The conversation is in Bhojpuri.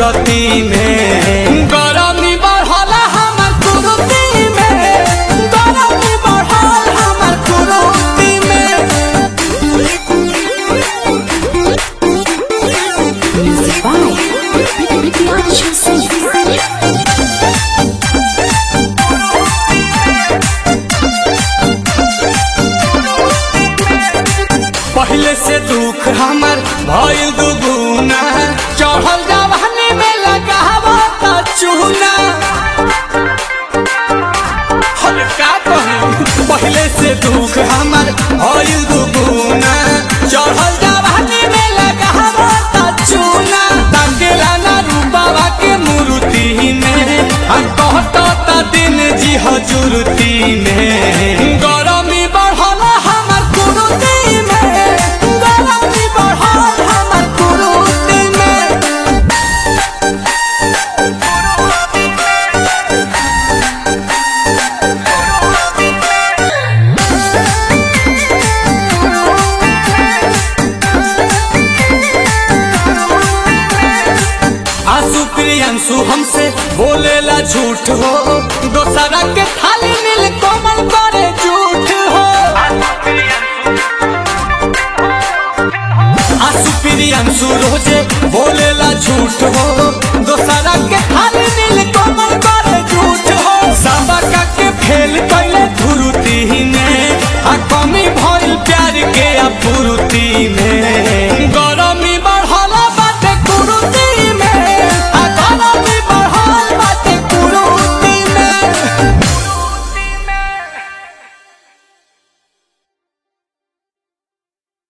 सूरती में गरमी बढ़ल हमर कुरुती में गरमी बढ़ल हमर कुरुती में Music by Priyanshu Singh. पहले से दुख हमर भइल दुगुना चढ़ल जवानी में लगावो त चूना हर का कहूं पहले से दुख हमर भइल दुगुना चढ़ल जवानी में लगावो त चूना ताकेला ना रूपावा के मूर्ति में आ कहत त दिन जी हजूरती में गरमी बढ़ल हमर कुरुती में गरमी बढ़ल हमर कुरुती में आंसू प्रियंसु हमसे बोलेला झूठ हो दोसरा के थाली मिल कोमल करे झूठ हो आंसू प्रियंसु रोजे बोलेला झूठ हो दोसरा के थाली